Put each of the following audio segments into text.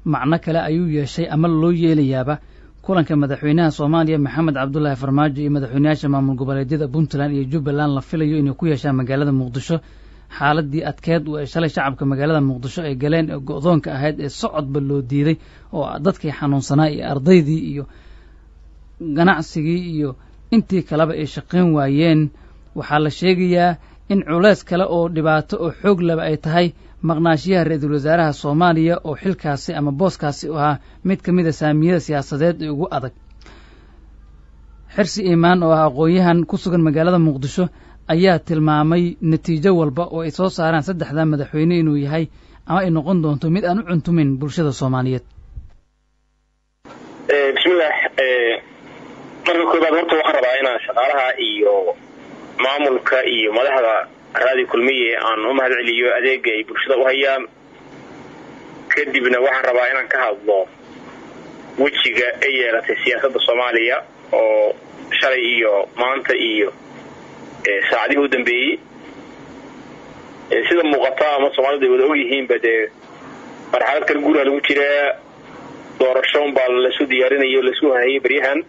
macno kale ayuu yeeshay ama loo yeelayaaba kulanka madaxweynaha soomaaliya maxamed cabdulaahi farmaajo iyo madaxweynayaasha maamul goboleedyada puntland iyo jubbaland la filayo inay ku yeeshaan magaalada muqdisho xaaladii adkeed ee shalay shacabka magaalada muqdisho ay galeen ee go-doonka ahayd ee socodba loo diiday oo dadkii xanuunsanaa iyo ardaydii iyo ganacsigii iyo intii kaleba ay shaqayn waayeen waxaa la sheegayaa in culeys kale oo dhibaato oo xoog laba ay tahay maqnaashiyaha ra-iisul wasaaraha soomaaliya oo xilkaasi ama booskaasi u ahaa mid ka mid a saamiyada siyaasadeed ee ugu adag xirsi iimaan oo ah aqoon-yahan ku sugan magaalada muqdisho ayaa tilmaamay natiijo walba oo ay soo saaraan saddexda madaxweyne inuu yahay ama ay noqon doonto mid aan u cuntumin bulshada soomaaliyeed bismillah marka koobaad horta waxaan rabaa inaan shaqaalaha iyo maamulka iyo madaxda raadi kulmiye aan u mahad celiyo adeega ay bulshada u hayaan kadibna waxaan rabaa inaan ka hadlo wejiga ay yeelatay siyaasadda soomaaliya oo shalay iyo maanta iyo saacadihii u dambeeyey sida muuqata ama soomaalidu ay wada ogyihiinba dee marxalad kale guuraha lagu jiraa doorashoon baa lasu diyaarinayo lasu hayay baryahan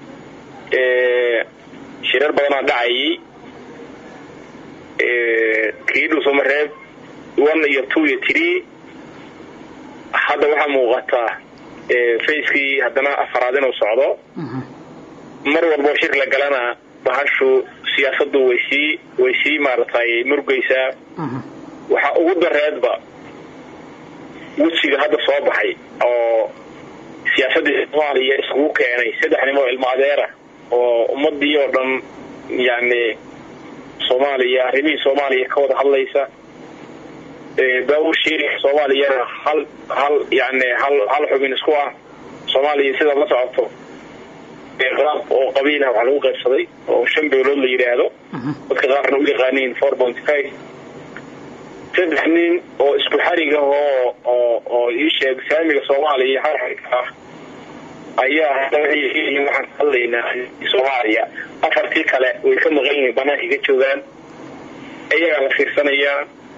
shirar badanaa dhacayay kii dhuusamareeb one iyo two iyo tree hadda waxaa muuqataa facekii haddana afaraad inuu socdo mar walbo shir la galana bahashu siyaasadu way sii way sii maaratay murgaysaa waxaa ugu dareedba wejiga hadda soo baxay oo siyaasadii soomaaliya iskugu keenay saddex nin oo ilmo adeera oo ummadii oo dhan yani soomaaliya arrimihii soomaaliya ka wada hadlaysa bawshiri soomaaliyana hal hal yani hal hal xubin isku ah soomaaliya sidaad la socoto qaab oo qabiilah waxaa lagu qaybsaday oo shan beelood la yidhaahdo dadka qaarna u yaqaaniin four point five saddex nin oo isku xarig ah oo oo oo ii sheeg saamiga soomaaliya xarxarka ah ayaa hadda waxay waxaan ka hadlaynaa soomaaliya afartii kale way ka maqan yihiin banaanka ka joogaan ayagaa la fiirsanayaa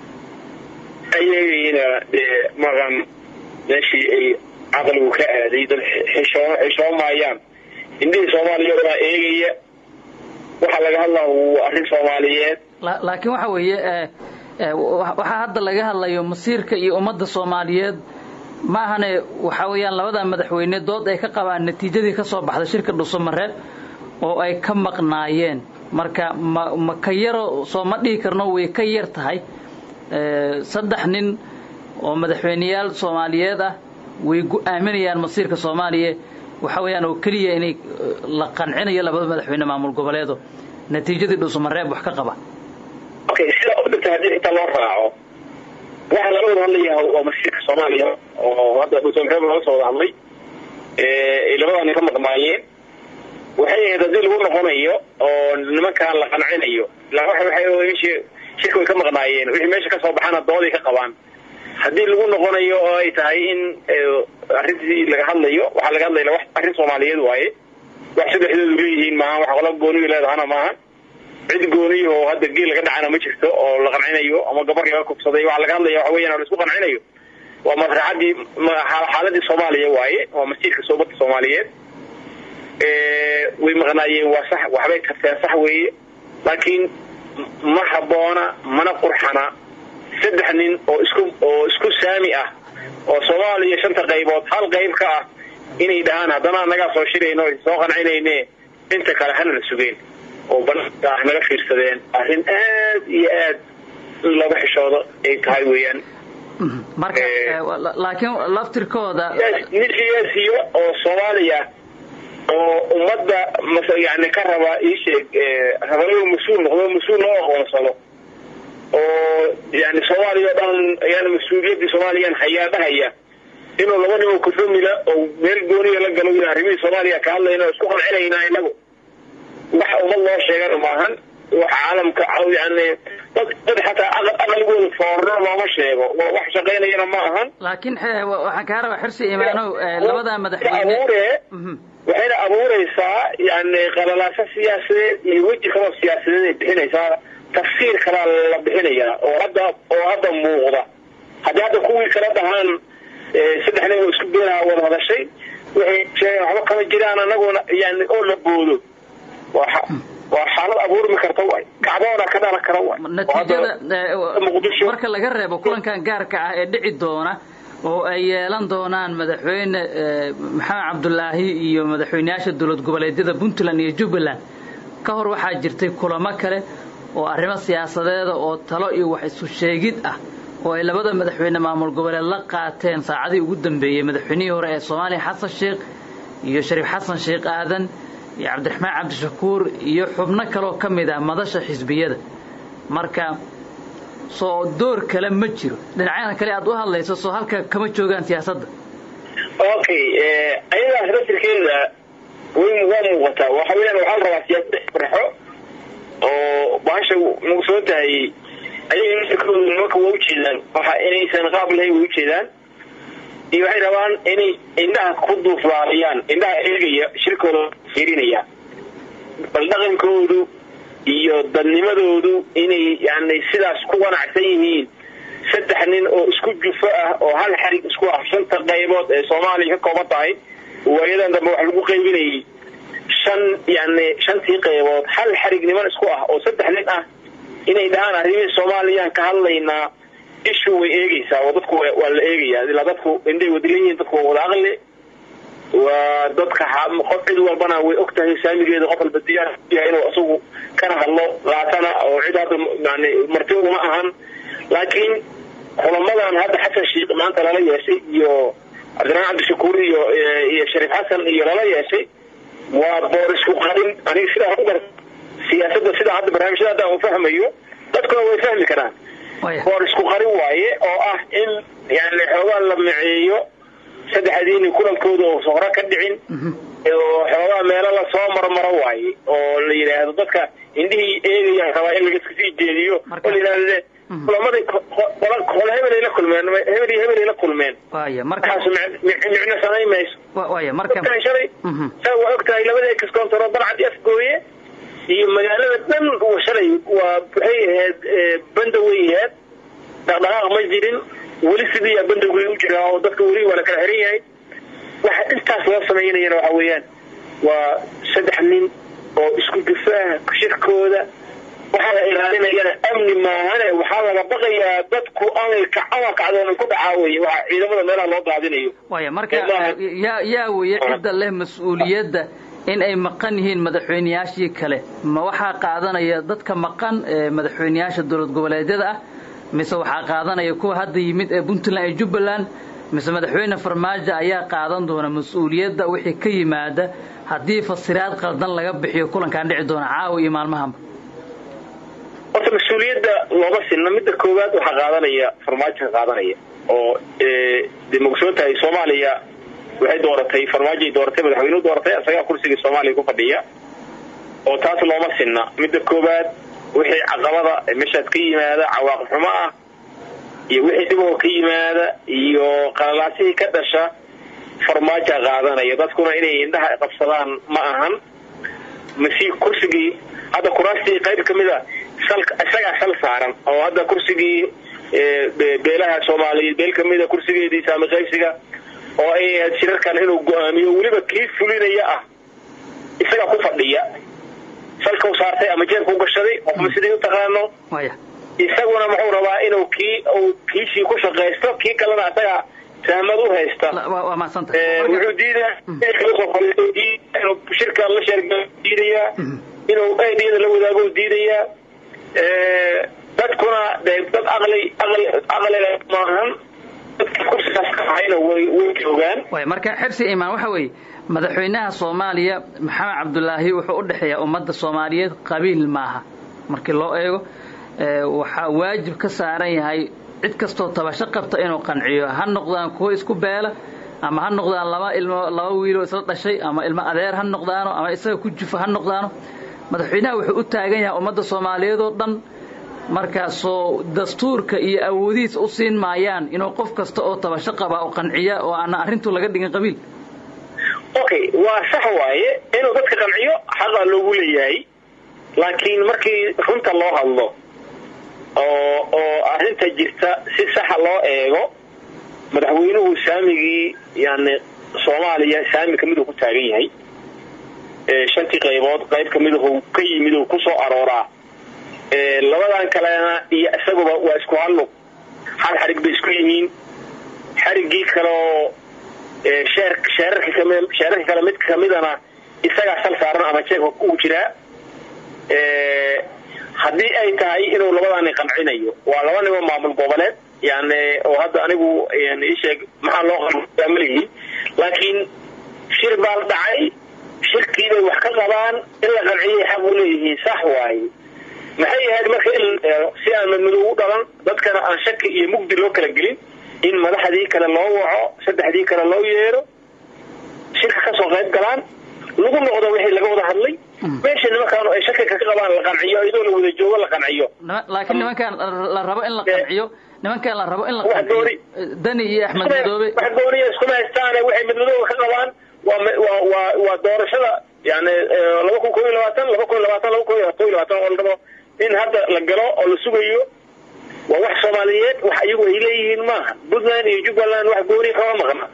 ayagayna dee maqan meeshii ay caqligu ka aaday dad xishoo xishoomaayaan indhihii soomaaliya baa eegaya waxaa laga hadlaa waa arrin soomaaliyeed laakiin waxa weeye waxaa hadda laga hadlayo masiirka iyo ummadda soomaaliyeed ma ahane waxa weeyaan labada madaxweyne dood ay ka qabaan natiijadii ka soo baxday shirka dhuusamareeb oo ay ka maqnaayeen marka ma ma ka yaro soo ma dhihi karno way ka yar tahay saddex nin oo madaxweyneyaal soomaaliyeed ah way go-aaminayaan masiirka soomaaliya waxa weeyaan oo keliya inay la qancinayo labada madaxweyne maamul goboleedo natiijadii dhuusamareeb wax ka qaba okay sidaa u dhigta haddii inta loo raaco waxaa laga wada hadlayaa waa masiirka soomaaliya oo hadda dhuusamareeb laga soo wada hadlay ay labadan ka maqnaayeen waxay ahayd haddii lagu noqonayo oo nimankaan la qancinayo ilaa waxay shirka way ka maqnaayeen wixii meesha ka soo baxana dooday ka qabaan haddii lagu noqonayo oo ay tahay in arrintii laga hadlayo waxaa laga hadlaya wax arrin soomaaliyeed waaye wax saddexdoodu leeyihiin maaha wax qola gooniyu leedahana maaha cid gooniyo oo hadda geel laga dhacana ma jirto oo la qancinayo ama gabar laga kubsaday waxaa laga hadlaya waxa weeyaan oo la isku qancinayo waa masraxadii xaaladii soomaaliya waaye waa masiirka soobadda soomaaliyeed way maqnaayeen waa sax waxbay karteen sax weeye laakiin ma habboona mana qurxana saddex nin oo isku oo isku saami ah oo soomaaliya shanta qaybood hal qayb ka ah inay dhahaan haddana annagaa soo shirayno soo qancinayne inta kale hana la sugeen oo banaanka ah naga fiirsadeen arrin aad iyo aad in looga xishoodo ay tahay weeyaan marka laakiin laftirkooda nin siyaasiyo oo soomaaliya oo ummadda yani ka raba iisheeg raba inuu mas-uul noqdo mas-uul loo aqoonsado oo yani soomaaliya o dhan ayaan mas-uuliyaddii soomaaliyan hayaa dhahaya inuu laba nin oo kufamila oo meel gooniya la galo wi arrimihii soomaaliya ka hadlayna oo isku qancinaynaa inagu wax ummad loo sheegana maahan wax caalamka yani dad dad xataa aqligooda foorno looma sheego wax shaqaynayana ma ahan laakiin waxaan kaa rabaa xirsi imaanow labada madaxweyne waxayna abuuraysaa yani qalalaaso siyaasadeed iyo weji kaloo siyaasadeed ay bixinaysaa tafsiir kalaa la bixinayaa oo hadda oo hadda muuqda haddii hadda kuwii kala dhahaan saddex nin oo isku beelaha wada hadashay waxay sheegeen waxba kama jiraan anaguna yani oo la boodo waa xaalad abuurmi karta waay kacdoona ka dhalan kara waay natiijada marka laga reebo kulankan gaarka ah ee dhici doona oo ay yeelan doonaan madaxweyne maxamed cabdulaahi iyo madaxweyneyaasha dowlad goboleedyada puntland iyo jubbaland ka hor waxaa jirtay kulamo kale oo arrimo siyaasadeeda oo talo iyo wax isu sheegid ah oo ay labada madaxweyne maamul goboleed la qaateen saacadii ugu dambeeyey madaxweynihii hore ee soomaaliya xasan sheekh iyo shariif xasan sheekh aadan iyo cabdiraxmaan cabdishakuur iyo xubno kaleoo ka mid ah madasha xisbiyada marka soo door kale ma jiro dhinacyada kale aad u hadlayso soo halka kama joogaan siyaasadda okay ayadaas rasirkeeda way waa muuqataa waxa weyaan waxaa la rabaa siyaasada farxo oo bahasha muqsoo tahay ayaga nasirkooda nimanka waa ujeedaan waxa inaysan qaab lahayn way ujeedaan iyo waxay rabaan inay indhaha ku duuflaaliyaan indhaha eegaya shirkooda fiirinaya bal dhaqankoodu iyo dadnimadoodu inay yani sidaas ku wanacsan yihiin saddex nin oo isku jufo ah oo hal xarig isku ah shanta qaybood ee soomaaliya ka kooban tahay waayadan dambe wax lagu qaybinayay shan yani shantii qaybood hal xarig niman isku ah oo saddex nin ah inay dhahaan arrimihii soomaaliyaan ka hadlaynaa ishu way eegaysaa oo dadku waa la eegayaa ilaa dadku indhay wadilan yihiin dadku waa wada aqli waa dadka qof cid walbana way og tahay saamigeeda qof walba diyaar yahay inuu isagu kana hadlo laatana oo cid hadda yani marti uma ahan laakiin kulamadan hadda xasan sheikh maanta lala yeeshay iyo cabdiraxmaan cabdishakuur iyo iyo shariif xasan iyo lala yeeshay waa boor isku qarin aniga sidaa u gar siyaasadda sidaa hadda barnaamijyada hadda u fahmayo dadkuna way fahmi karaan boor isku qarin waaye oo ah in yani xoogaa la miceeyo saddexdiini kulankooda oo hore ka dhicin oo xoogaa meelo lasoo marmaro waaye oo la yidhaahdo dadka indhihii eegayaan rabaa in laga sii jeediyo oo la yidhahde kulamada qole hebelay la kulmeen hebel iyo hebelay la kulmeen markaas micno samayn mayso ogtahay shalay saa waa og tahay labada excontoro balcad afgooye iyo magaalada dhan shalay waa waxay ahayd banda way ahayd dhaqdhaqaaq ma jirin weli sidii bandowgay u jiraa oo dadka weli waa la kala xiran yahay waxa intaas loo samaynayana waxa weeyaan waa saddex nin oo isku difaaha shirkooda waxaa la ilaalinayana amni maahane waxaa laga baqayaa dadku amalka camalkacdoona ku dhacaa weye waxa ciidamada meelaha loo daadinayo waya marka yaa yaa weye cidda leh mas-uuliyadda in ay maqan yihiin madaxweyneyaashii kale ma waxaa qaadanaya dadka maqan ee madaxweyneyaasha dowlad goboleedyada ah mise waxaa qaadanaya kuwa hadda yimid ee puntland iyo jubbaland mise madaxweyne farmaajo ayaa qaadan doona mas-uuliyadda wixii ka yimaada haddii fasiraad qaldan laga bixiyo kulankaan dhici doona caawa iyo maalmahanba horta mas-uuliyadda looma sinna midda koowaad waxaa qaadanaya farmaajo ka qaadanaya oo de maogsoon tahay soomaaliya waxay dooratay farmaajoay dooratay madaxweynuhu dooratay isagaa kursigii soomaaliya ku fadhiya oo taas looma sinna midda koowaad wixii caqabada meeshaas ka yimaada cawaaqib xumo ah iyo wixii dhiboo ka yimaada iyo qalalaasihii ka dhasha farmaaja qaadanaya dadkuna inay indhaha qabsadaan ma ahan masi kursigii hadda kuraastii qayb ka mid a isagaa sal saaran oo hadda kursigii beelaha soomaaliyeed beel kamida kursigeedii saami qaybsiga oo ay ahayd shirarkan inuu go-aamiyo weliba kii fulinaya ah isagaa ku fadhiya salkau saartay ama jeerku gashaday qofma siday u taqaano isaguna muxuu rabaa inuu kii kiishii ku shaqaysto kii kalena isaga sahmad u haysta wuxuu diidaa inuu shirka la sheerga diidayaa inuu aidiyada la wadaago diidayaa dadkuna de dad aqli aqli aqliga maahan dadka kursigaas ka hayna way way joogaan marka xirsi imaan waxa weeye madaxweynaha soomaaliya maxamed cabdulaahi wuxuu u dhexeeyaa ummadda soomaaliyeed qabiil maaha markii loo eego waxaa waajib ka saaran yahay cid kastoo tabasho qabta inuu qanciyo ha noqdaan kuwo isku beela ama ha noqdaan laba ilmo laba wiiloo isla dhashay ama ilmo adeer ha noqdaano ama isaga ku jufo ha noqdaano madaxweynaha wuxuu u taagan yahay ummadda soomaaliyeed oo dhan markaasoo dastuurka iyo awoodihiis u siin maayaan inuu qof kasta oo tabasho qaba oo qanciya oo aana arrintu laga dhigin qabiil okay waa sax waaye inuu dadka qanciyo xaqaa loogu leeyahay laakiin markii runta loo hadlo oo oo arrinta jirta si saxa loo eego madaxweynuhu saamigii yani soomaaliya saami kamid uu ku taagan yahay shantii qaybood qayb kamid u ka yimid uu kusoo arooraa labadan kalena iyo isaguba waa isku hallug hal xarig bay isku yihiin xariggii kaleoo sheerarka kale mid kamidana isagaa sal saaran ama jeeg uu jiraa haddii ay tahay inuu labadaani qancinayo waa laba nibo maamul goboleed yani oo hadda anigu isheeg maxaa loo qamaligi laakiin shir baa la dhacay shirkii bay wax ka qabaan in la qanciyay xaq u leeyihiin sax waaye maxay ahayd marka in si aan madmadow u dhalan dadkana aan shaki iyo mugdi loo kala gelin in madaxdii kale loo waco saddexdii kale loo yeero shirka kasoo qayb galaan lagu noqdo wixii laga wada hadlay meesha nimankaan ay shaki ka qabaan la qanciyo iyadoo la wada joogo la qanciyo laakiin nimankaan la rabo in la qanciyo nimankaan la rabo in la qanciyo dani iyo axmed madoobe wax gooniya iskuma haystaane waxay madmadooba ka qabaan waa waa waa waa doorashada yani laba kun koo iyo labaatan laba kun iyo labaatan laba kun iyo koo iyo labaatan oo la rabo in hadda la galo oo la sugayo waa wax soomaaliyeed wax iyagu ay leeyihiin maaha puntland iyo jubbaland wax gooni kama maqna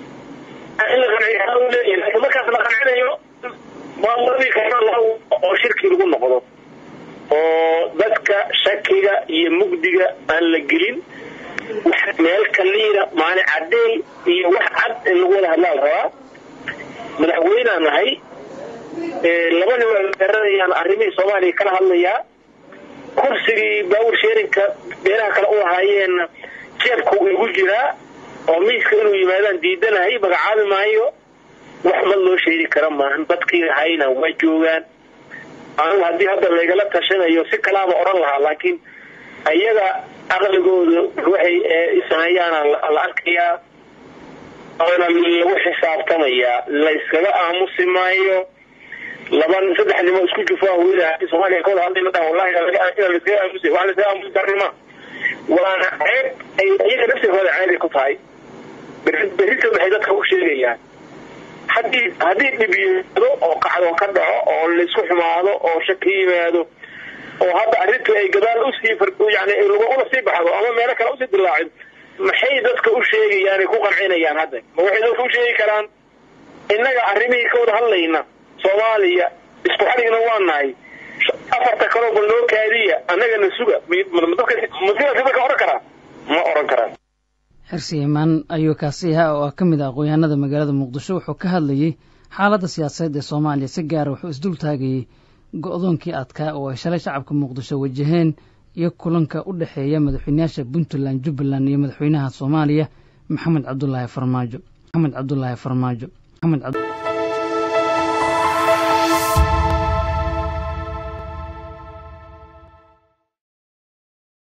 in la qanciyo leeyahay laakiin markaas la qancinayo maamuladii kale oo shirkii lagu noqdo oo dadka shakiga iyo mugdiga aan la gelin wax meel kaliina maalin caddeey iyo wax cad in lagu wada hadlaa la rabaa madaxweynea nahay laba nin waa garanayaan arrimihii soomaaliya kala hadlayaa kursigii baawur sheerinka beeraha kale u lahaayeenna jeebku igu jiraa oo miiska inuu yimaadaan diidanahay magacaabi maayo wax mad loo sheegi kara maahan dadkii lahayna waa joogaan anigu haddii hadda laygala tashanayo si kalaaba odhan lahaa laakiin ayaga aqligooda waxay sameeyaana la arkayaa oona lagu xisaabtamayaa layskaga aamusi maayo laba saddex nimo isku jufaa hooyada soomaaliya kawada hadlayna dhaha wallahi ina layskaga aamusi wax layskaga aamusi darnima waana ceeb ay iyaga nafsigooda ceebay ku tahay berrita waxay dadka u sheegayaan haddii haddii dhib yimaado oo kacdo ka dhaco oo laysku xumaado oo shaki yimaado oo hadda arrintu ay gadaal usii yani ula sii baxdo ama meelo kale usii dilaacin maxay dadka u sheegayaan ay ku qancinayaan hadda ma waxay dadka u sheegi karaan innaga arrimihii ka wada hadlayna soomaaliya isku xaligna waa nahay afarta kaloo bal noo kaadiya annagana suga dadka ka oran karaa ma oran karaan xirsi imaan ayuu kaasi ahaa oo ah ka mid ah aqoon-yahanada magaalada muqdisho wuxuu ka hadlayey xaaladda siyaasadeed ee soomaaliya si gaara wuxuu isdul taagayey go-doonkii adkaa oo ay shalay shacabka muqdisho wajaheen iyo kulanka u dhexeeya madaxweynayaasha puntland jubbaland iyo madaxweynaha soomaaliya maxamed cabdulaahi farmaajo maxamed cabdulaahi farmaajo maxamed